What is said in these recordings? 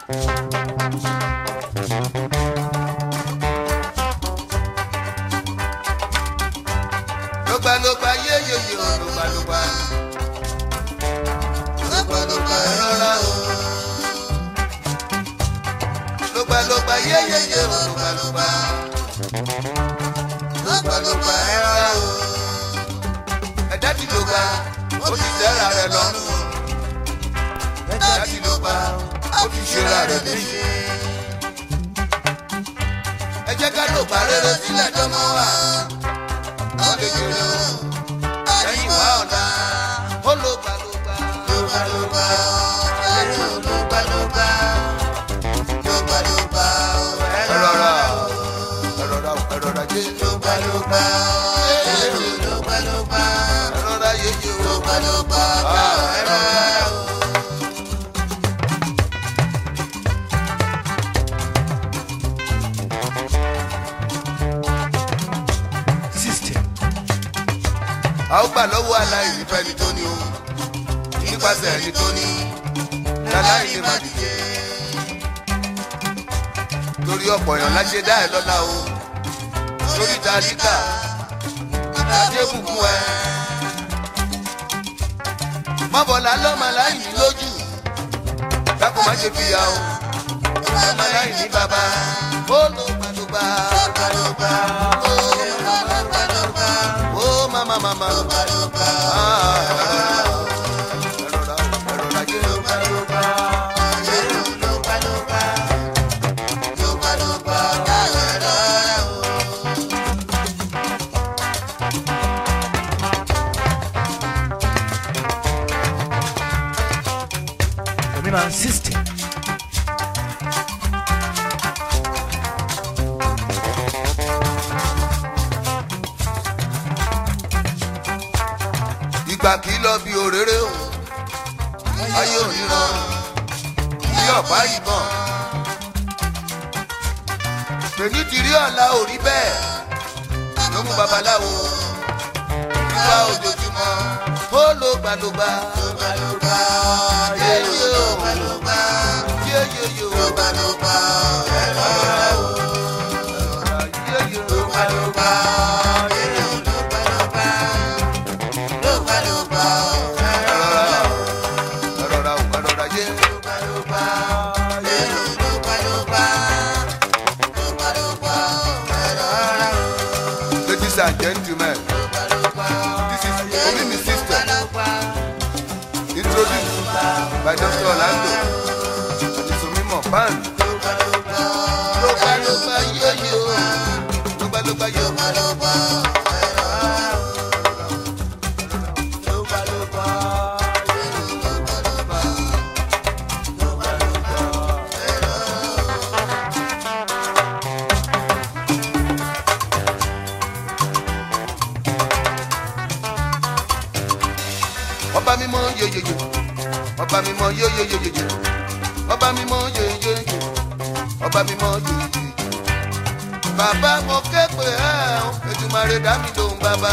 lógbàlógbà yéyeye o lógbàlógbà lógbàlógbà ẹ rọra o lógbàlógbà yéyeye o lógbàlógbà lógbàlógbà ẹ rọra o ẹ̀dá tí ló gbà ó ti tẹ́ra rẹ̀ lọ́rùn ẹ̀dá tí ló gbà ó ti ṣera rẹ̀ léṣe ẹ jẹ́ ká ló gbà rere sílẹ̀ dánmọ́ wa ó lè jèrè o ẹ̀yìn wá ọ̀la ó ló gbà ló gbà ló gbà ló gbà ẹ̀yìn ò ló gbà ló gbà ló gbà ló gbà ẹ rọra ẹ rọra ẹ rọra jẹ́ ló gbà ló gbà ẹ̀yìn ló gbà ló gbà ẹ rọra yéye o ló gbà ló gbà ẹ rọra o. system a ó gbà lọ́wọ́ aláìní fẹ́ni tó ní o nípasẹ̀ ẹni tó ní láláìní má dìde. torí ọ̀pọ̀ èèyàn láṣẹ dá ẹ lọ́la o torí tàdíkà ìdájẹ́ bùkún ẹ. mọ́bọ̀lá lọ́mọ aláìní lójú dákun má ṣe fìyà o ọmọ aláìní bàbá ó ló gbàdúgbà gbàdúgbà ó gbàdúgbà ó mama mama gbàdúgbà ẹ̀rọra ẹ̀rọra jẹ́ gbàdúgbà ẹ̀rọ ló gbàdúgbà ló gbàdúgbà ẹ̀rọra o. dominant system ìgbà kì í lọ bí òréré o ayé òníran bí ọ̀pá ìbọn pèmí ti rí ọ̀la ò rí bẹ́ẹ̀ ló mú babaláwo ìwà ojoojúmọ́ ó ló gbàlógbà yéyé o yéyé o ẹ̀rọ yéyé o. ẹ̀rọra o ẹ̀rọra yé. Ladies and gentlemen, this is Omimi System, introduced by Dr. Orlando and Isomimo Band. Lọ́gbà lọ́gbà yóò yóò, lọ́gbà lọ́gbà yóò. ọba mímọ́ yeyeye ọba mímọ́ yeyeyeye ọba mímọ́ yeyeye ọba mímọ́ yeyeye bàbá mo ké pè ẹ́ o Èdùmàrè dá mi lóhùn bàbá.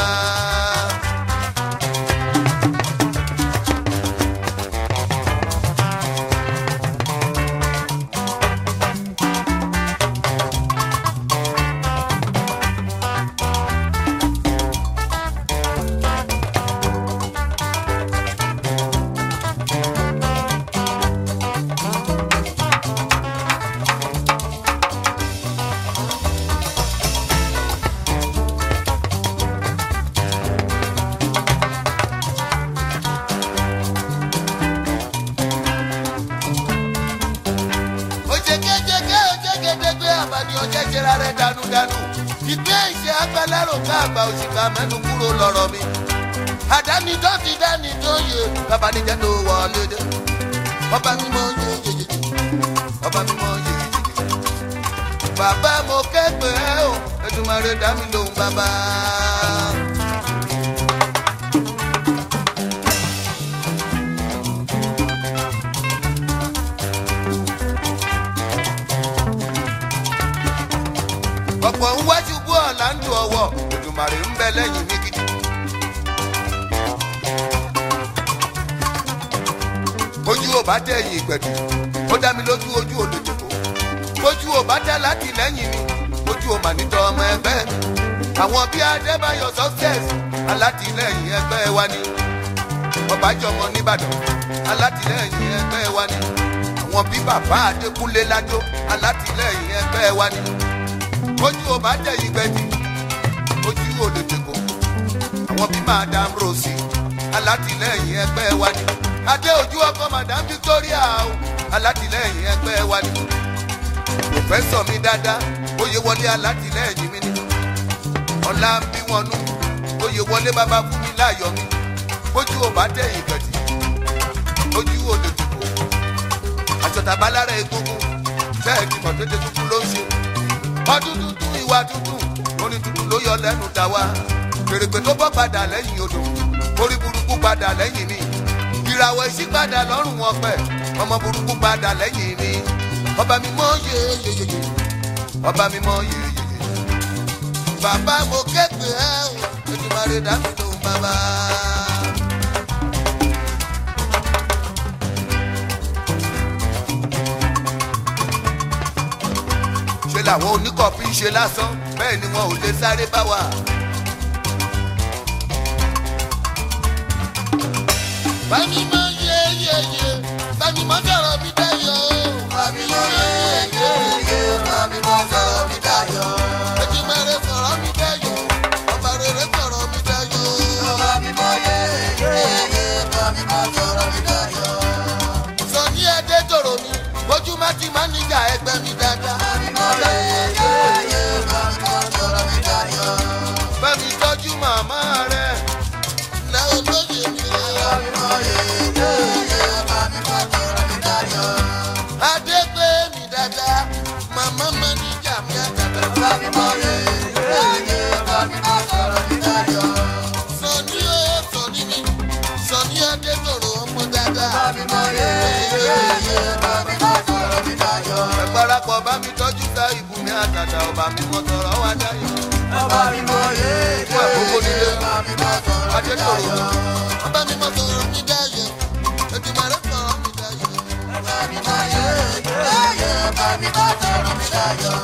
ojekejeke ojegedegbe abani ọjẹjẹra rẹ dànùdànù ìgbé ìṣe agbálẹ́rò ká àgbà òṣìkà mẹ́nu kúrò lọ́rọ̀ mi àdáni tó ti dání tó yẹ babanijẹ́ tó wọlé dé ọba mímọ́ yeyeye ọba mímọ́ yeyeye bàbá mo kẹ́gbẹ́ o Èdùmàrè dá mi lóhùn bàbá. ọ̀pọ̀ ń wájú bú ọ̀la ń dùn ọwọ́ Èdùmàrè ń bẹ lẹ́yìn mi gidi. ojú ò bá tẹ ẹ̀yìn ìgbẹ̀dù ó dá mi lójú ojú olùdìbò ojú ò bá tẹ láti lẹ́yìn mi ojú ò mà nítọ́ ọmọ ẹgbẹ́ mi àwọn bíi adébáyọ̀ success alátìlẹ́yìn ẹgbẹ́ wa ni ọbàjọmọ nìbàdàn alátìlẹ́yìn ẹgbẹ́ wa ni àwọn bíi bàbá adékúnlé lájọ alátìlẹ́yìn ẹgbẹ́ wa ni ojú ò bá tẹ ìgbẹ̀dù ojú olùdìbò àwọn bíi madam rosie alátìlẹ́yìn ẹgbẹ́ wa ni adé ojú ọkọ madam victoria o alátìlẹ́yìn ẹgbẹ́ wa ni pòfẹ́sọ̀ mi dáadáa oyè wọlé alátìlẹ́yìn mi ni ọ̀la ń bí wọn nú oyè wọlé bàbá fún mi láàyò mi bójú ò bá tẹ̀yìn gàdì ojú ò lè dùbò àjọtàbá lára egungun bẹ́ẹ̀ ni mọ̀tẹ́tẹ́ tuntun ló ń ṣe ọdún tuntun ìwà tuntun orin tuntun ló yọ lẹ́nu dá wa fèrèpè tó bọ́ padà lẹ́yìn odò orí burúkú padà lẹ́yìn mi ìràwọ̀ èsì padà lọ́rùn wọn pẹ̀ ọmọ burúkú padà lẹ́yìn mi ọba mi mọ yeyeyeye ọba mi mọ yeyeyeye bàbá mo képe ẹ o Èdùmàrè dá mi lóhùn bàbá. ṣe làwọn oníkọ̀ọ́fì ń ṣe lásán bẹ́ẹ̀ ni wọn ò lè sáré bá wa. bámi mọ yeyeye bámi mọ sọ̀rọ̀ mi dayọ̀. bámi mọ yeyeye bámi mọ sọ̀rọ̀ mi dayọ̀. Èdùmàrè sọ̀rọ̀ mi dayọ̀ ọba rere sọ̀rọ̀ mi dayọ̀. bámi mọ yeyeye bámi mọ sọ̀rọ̀ mi dayọ̀. sọ ní ẹdẹ tòrò mi ojú má ti má níjà ẹgbẹ́ mi dáadáa. bámi mọ yeyeye bámi mọ sọ̀rọ̀ mi dayọ̀. bámi tọ́jú màmá rẹ̀ lẹ́ olóyè mi rẹ̀. bámi mọ yeyeye bámi mọ sọ̀rọ̀ mi dayọ̀. adé gbé mi dáadáa màmá má níjà mi àtàtà. bámi mọ yeyeye bámi mọ sọ̀rọ̀ mi dayọ̀. sọ̀ni ó sọ̀ni mi sọ̀ni adé tòrò ọmọ dáadáa. bámi mọ yeyeye bámi mọ sọ̀rọ̀ mi dayọ̀. ẹ parapọ̀ bá mi tọ́jú ká ibùmí àtàtà ọba mi mọ sọ̀rọ̀ wá dáyọ̀. Ọba mi mọ yéé fún àkókò nílé ọba mi mọ sọ̀rọ̀ mi adé tòrò dayọ̀. ọba mi mọ sọ̀rọ̀ mi dáyọ̀. Èdùmàrè sọ̀rọ̀ mi dáyọ̀. Ọba mi mọ yéé ọba mi mọ sọ̀rọ̀ mi dayọ̀.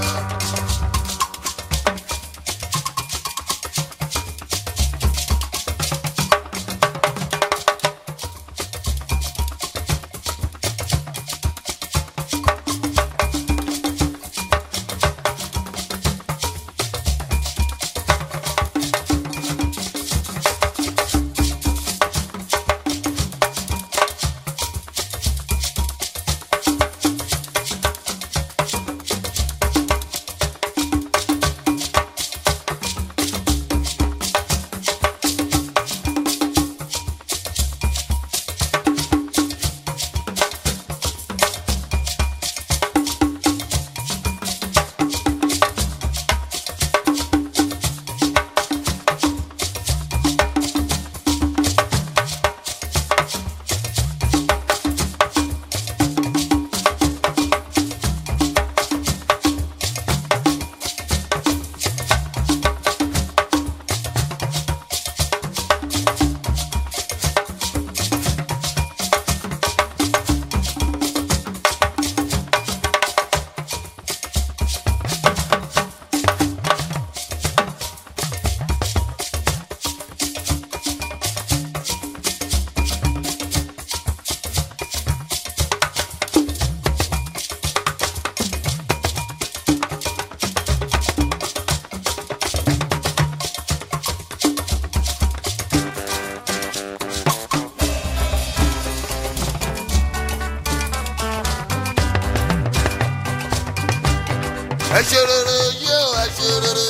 ẹ ṣe rere yé o ẹ ṣe rere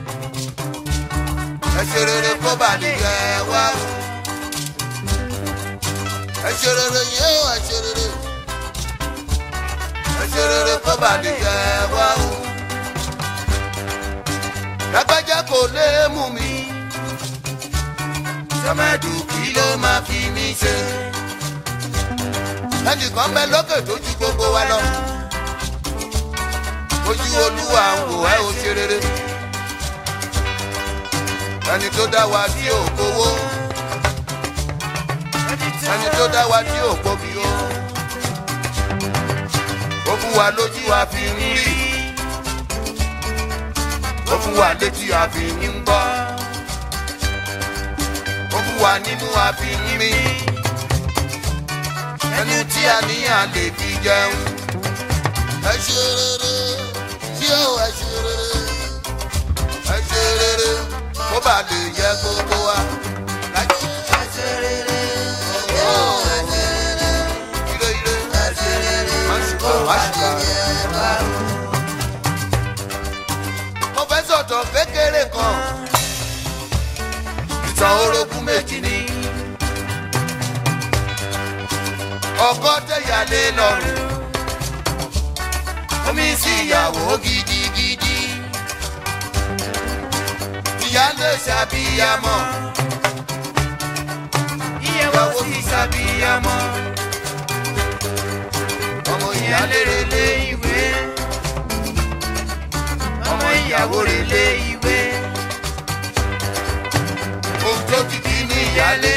ẹ ṣe rere kó bá lè yẹ wá o ẹ ṣe rere yé o ẹ ṣe rere ẹ ṣe rere kó bá lè yẹ wá o lágbájá kò lè mú mi sọmẹdù kí ló máa fi mí ṣe ẹnìkan bẹ lókè tó ju gbogbo wa lọ ojú olúwa ń wò ẹ́ o ṣe rere ẹni tó dá wa sí òkòwò ẹni tó dá wa sí òkòbí o wa lójú a fi ń rí ó fún wa létí a fi ń gbọ́ ó fún wa nímú a fi ń mí ẹnu tí a ní a lè fi jẹun. ẹ ṣe rere tí ó ẹ ṣe rere ẹ ṣe rere kó bá lè yẹ gbogbo wa. ẹ ṣe rere ó ẹ ṣe rere ire ire ẹ ṣe rere má ṣùkọ́ má ṣùkọ́. mo fẹ́ sọ̀tọ̀ kékeré kan ìtàn orogún méjì ni ọkọ tẹ̀yàlé lọ́rùn omi sí ìyàwó gidigidi ìyálé ṣàbíyamọ ìyàwó sì ṣàbíyamọ ọmọ ìyálé relé ìwé ọmọ ìyàwó relé ìwé ohun tó ti di ní ìyálé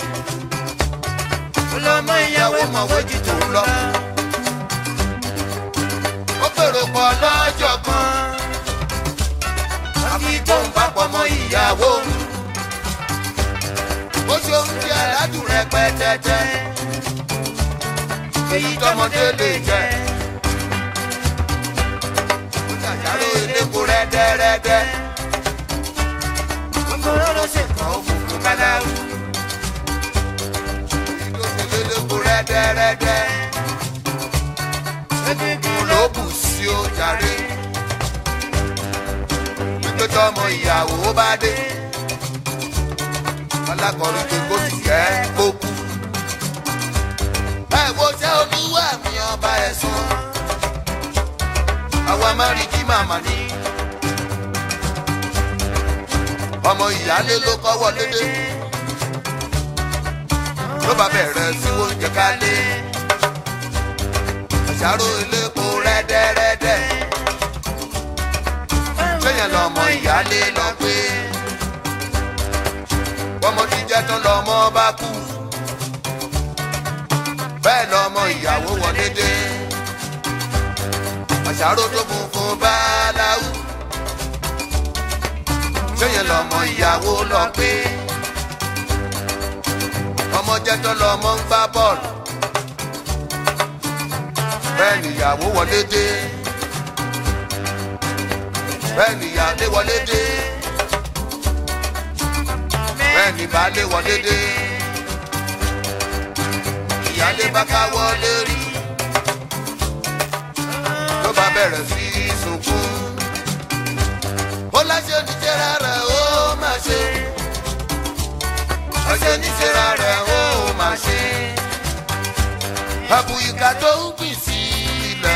ọlọmọ ìyàwó mọ̀wé jù tó ń lọ. ó fèrò pọ̀ lọ́jọ́ kan àfi tó ń papọ̀ mọ́ ìyàwó. ó ṣe oúnjẹ aládùn rẹpẹtẹtẹ èyí tọmọdé lè jẹ. ó ṣàṣàrò eléko rẹ́dẹ́rẹ́dẹ́. gbogbo rọ́rọ́ ṣèkàn ó funfun káláwù ìdókòlélógún rẹ́dẹ́rẹ́dẹ́. Egungun ló bù sí ó jàre. Wípé tọmọ ìyàwó bá dé. Alákọ̀ọ́rin tó kó sì kẹ́ kó kú. Ẹ wo ṣé olúwa mi ọba ẹ̀sán. Àwa máa rí kí màmá ní. Ọmọ ìyálé ló kọ́ wọlé dé ló bá bẹ̀rẹ̀ sí oúnjẹ kálé. àṣàrò elépo rẹ́dẹ́rẹ́dẹ́. sẹ́yìn lọ́mọ ìyálé lọ pé. bọ́mọ ti jẹ́ tán lọ́mọ bá kú. bẹ́ẹ̀ lọ́mọ ìyàwó wọlé dé. àṣàrò tó funfun bá láwù. sẹ́yìn lọ́mọ ìyàwó lọ pé ọmọ jẹ́ tó lọ ọmọ ń gbá bọ́ọ̀lù. bẹ́ẹ̀ nìyàwó wọlé dé. bẹ́ẹ̀ nìyàlé wọlé dé. bẹ́ẹ̀ ni baálé wọlé dé. ìyálé bá ká wọlé rí. ló bá bẹ̀rẹ̀ sí í sunkún. ó láṣẹ oníṣẹ́ rárá ó máa ṣe ọṣẹ níṣẹ́ra rẹ̀ ó máa ṣe. àbùyíká tó ń gbìn sí ilẹ̀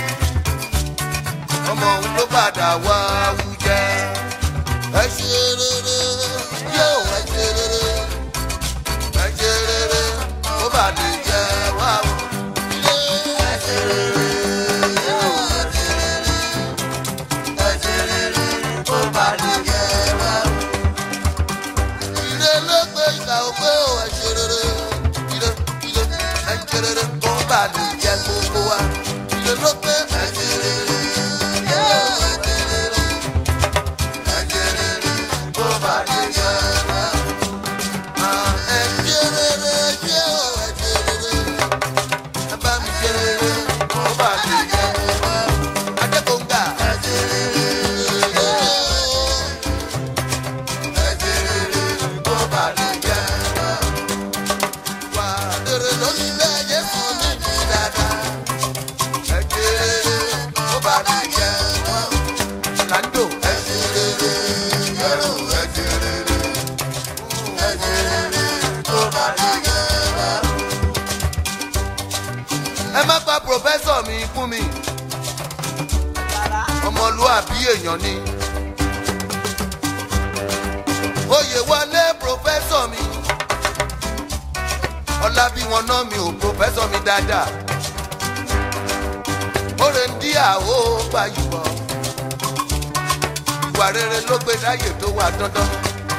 o ọmọ òun ló padà wá wújẹ́. ẹ ṣe rere yóò ẹ ṣe rere ẹ ṣe rere ó bà lè jẹ wá o. ẹ ṣe rere yóò ẹ ṣe rere ẹ ṣe rere ó bà lè jẹ wá o ire ló gbé ìgbà òpé ò ẹ ṣe rere ire ire ẹ ṣe rere kó bá lè jẹ gbogbo wa ire ló gbé ẹ ṣe rere yóò ẹ ṣe rere ẹ ṣe rere kó bá lè jẹ wa. Ah, ẹ ṣe rere ṣé ò ẹ ṣe rere ẹ bá mi ṣe rere kó bá lè jẹ wa. Adékòǹgà ẹ ṣe rere yóò ẹ má pa pòfẹ́sọ̀ mi fún mi ọmọlúwàbí èèyàn ni oyè wọlé pòfẹ́sọ̀ mi ọlá bí wọn ná mi ò pòfẹ́sọ̀ mi dáadáa oore ń dí àwọ̀ gbàyùbọ̀ ìwà rere ló gbé dáyè tó wà dandan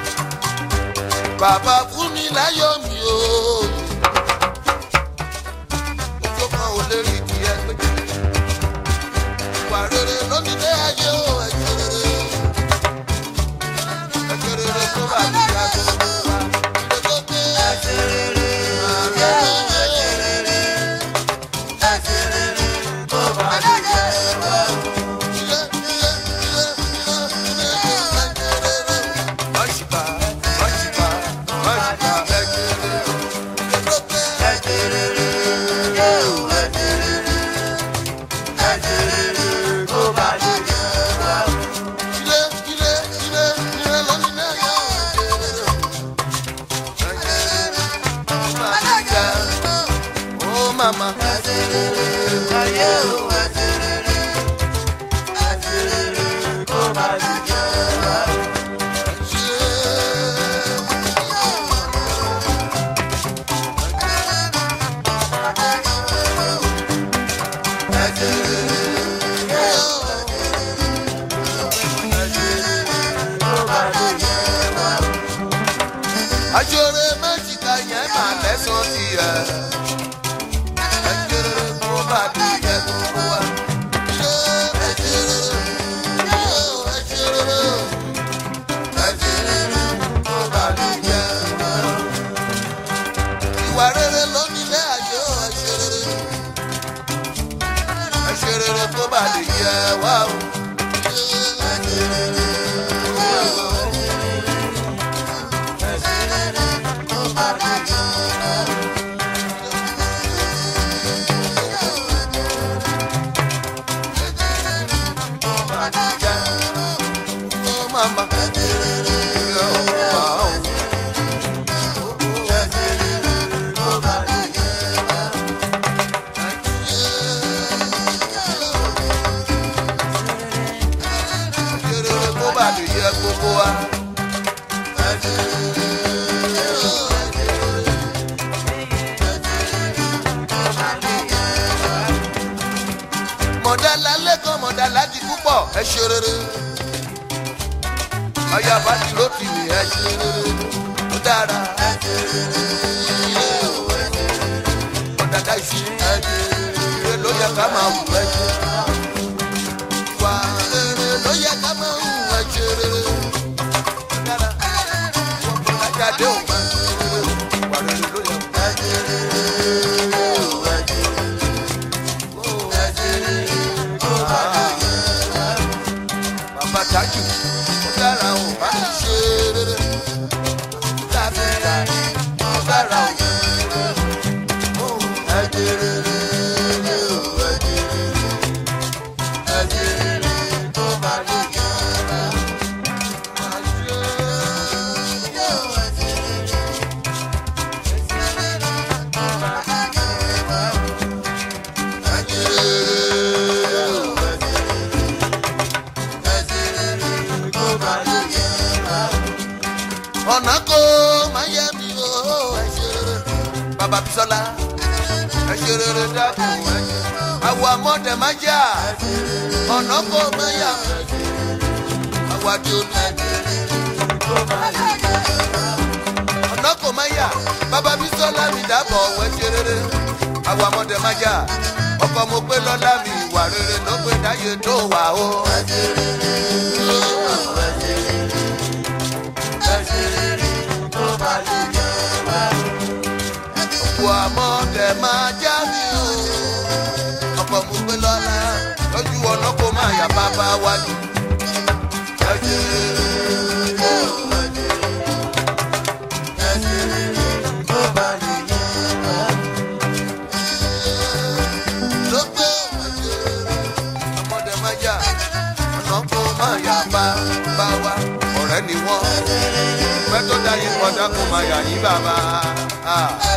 bàbá fún mi láyọ̀ mi o ojú kan ò lè rí tiẹ̀ pé màmá. ayé o ẹsẹ̀ rere ẹsẹ̀ rere kó má lè jẹ́ wá. ẹsẹ̀ rere kó má lè jẹ́ wá. Ajore méjìká yẹn máa lẹ́sàn sí ẹ̀. Ẹjẹrẹ kó bá di jẹ gbogbo wa. Ṣé ẹjẹrẹ yóò ẹjẹrẹ ẹjẹrẹ kó bá di jẹ wa. Ìwà rere ló nílé ayé o ẹjẹrẹ. Ẹjẹrẹ kó bá di jẹ wa o. Oh, mama. Oh, wow. Ẹjẹrẹ kó bá di jẹ gbogbo wa. mọ̀dálá lẹ́kọ̀ọ́ mọ̀dálá di púpọ̀ ẹ ṣe rere. ọyá bàtí ló ti wì ẹ ṣe rere ó dára. ọ̀dàdà ìsì ẹ ṣe rere ló yẹ ká máa wù ẹ ṣe. wà rere ló yẹ ká máa wù ẹ ṣe rere. ó dára. ajáde ò máa ṣe rere wà rere ló yẹ ká ṣe rere. bàbá tájù ó dára ò bá ti ṣe rere dábìlà ó dára ò ó ẹjẹ rere ó ẹjẹ rere ẹjẹ rere tó bá lè jẹ máa ṣe ẹjẹ rere ó ọ̀nà kò má yẹ mi o ẹ ṣe rere bàbá bisola ẹ ṣe rere dákun ẹ ṣe àwọ̀ àmọ́dẹ má jà ọ̀nà kò má yà àwọ̀ àdé olú ọ̀nà kò má yà bàbá bisola mi dábọ̀ ẹ ṣe rere àwọ̀ àmọ́dẹ má jà ọkọ̀ mo pé lọ́lá mi ìwà rere ló pé dáyé tó wà o. ẹ ṣe rere ó ẹ ṣe rere. Òkú àmọ́ dẹ̀ máa já mi o. Ọkọ̀ mo gbé lọ́la lójú ọ̀nà kó máa yà bàbá wa jù. Ẹ ṣe rere o, ẹ ṣe rere. Ẹ ṣe rere tó bá lè yẹ wá. Ló gbé ẹ ṣe rere. Ọmọdé máa jà ọ̀nà kó máa yà bàbá wa. Ọ̀rẹ́ ni wọ́n. Pẹ́ tó dá yín kọjá kó máa yà yín bàbá. Ah.